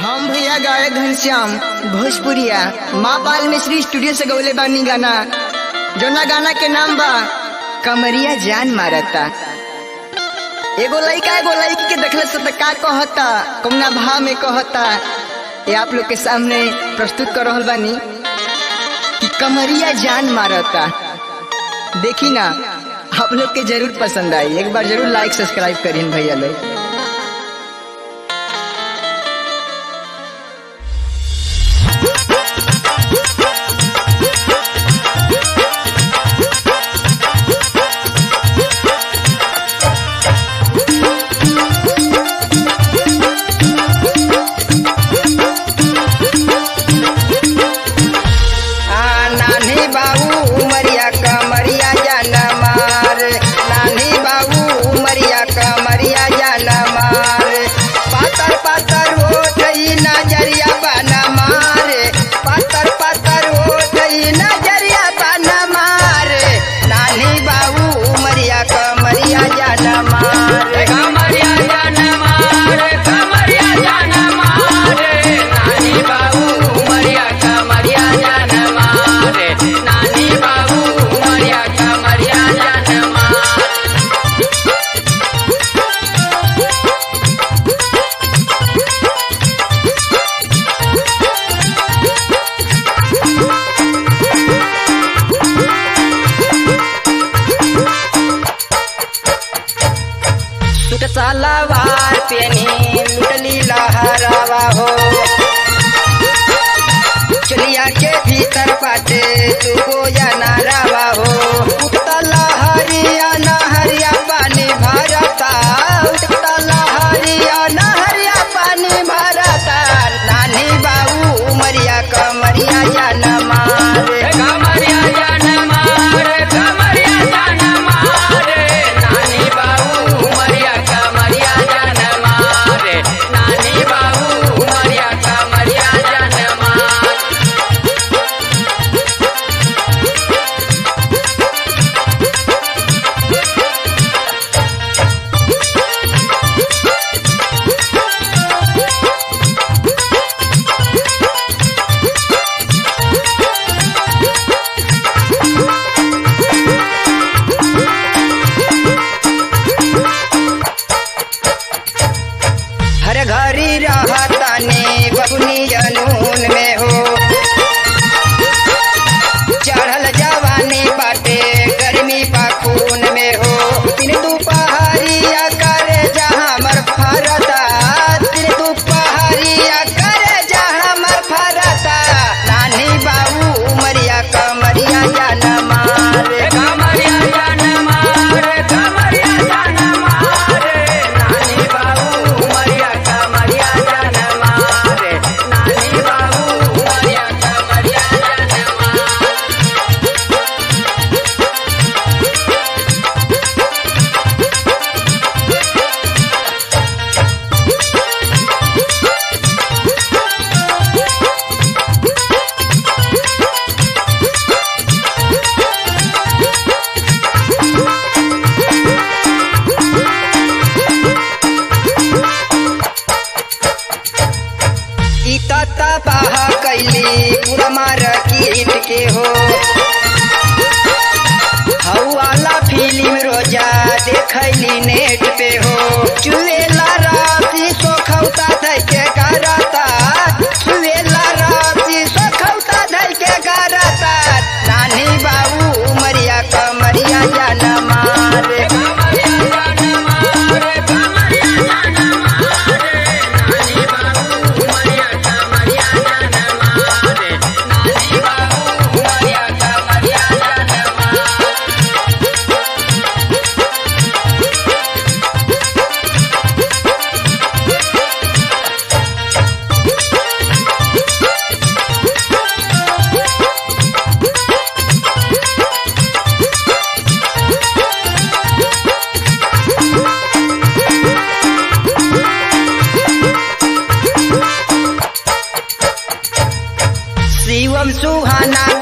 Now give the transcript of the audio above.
हम भैया गायक घनश्याम भोजपुरिया माँ पाल मिश्री स्टूडियो से गौले बानी गाना जोना गाना के नाम बा कमरिया जान मारता एगो लड़का एगो लड़की के देखले से त का कहता कौना भाव में कहता ये आप लोग के सामने प्रस्तुत कर रहल बानी कि कमरिया जान मारता देखी ना आप लोग के जरूर पसंद आई एक बार जरूर लाइक सब्सक्राइब करीन भैया लोग आ, नानी बाबू उमरिया कमरिया जान मार नानी बाबू उमरिया कमरिया जान मार पातर पातर हो गई नजरिया बना मार पातर पातर हो गई नजरिया बना मार नानी बाबू उमरिया कमरिया जान मार कमरिया जान मार कमरिया जान मार नानी बाबू उमरिया कमरिया जान मार नानी बाबू उमरिया कमरिया जान मार सुट सलवार पेनी लुटली लहरावा हो चलिया के भीतर पाटे तू गोया नारावा हो उठता लहरिया नहरिया पानी भरता उठता लहरिया नहरिया पानी भरता नानी बाबू उमरिया कमरिया या न मारे कमरिया जान मार कमरिया जान मार नानी बाबू उमरिया कमरिया जान मार नानी बाबू उमरिया कमरिया जान मार हर घरी रहतानी बबुनी जनून में हो चढ़ल जवानी बाटे गर्मी पाखून में हो दिन दुपहरिया करे जहाँ मर फरता दिन दुपहरिया करे जहाँ मर फरता नानी बाबू उमरिया कमरिया जान मारे कमरिया जान मार कमरिया जान मार नानी बाबू उमरिया कमरिया जान मार नानी बाबू उमरिया कमरिया जान मार ई तता बाह कैली पूरा मार कीट के हो हऊ वाला फिल्म रोजा देखैली नेट पे हो चुएला राती सोखौता धै के करता चुएला राती सोखौता धै के करता नानी बाबू उमरिया कमरिया जान मारे कमरिया जान मार कमरिया जान मार नानी बाबू उमरिया कमरिया जान मार नानी बाबू उमरिया कमरिया जान मार शिवम सुहाना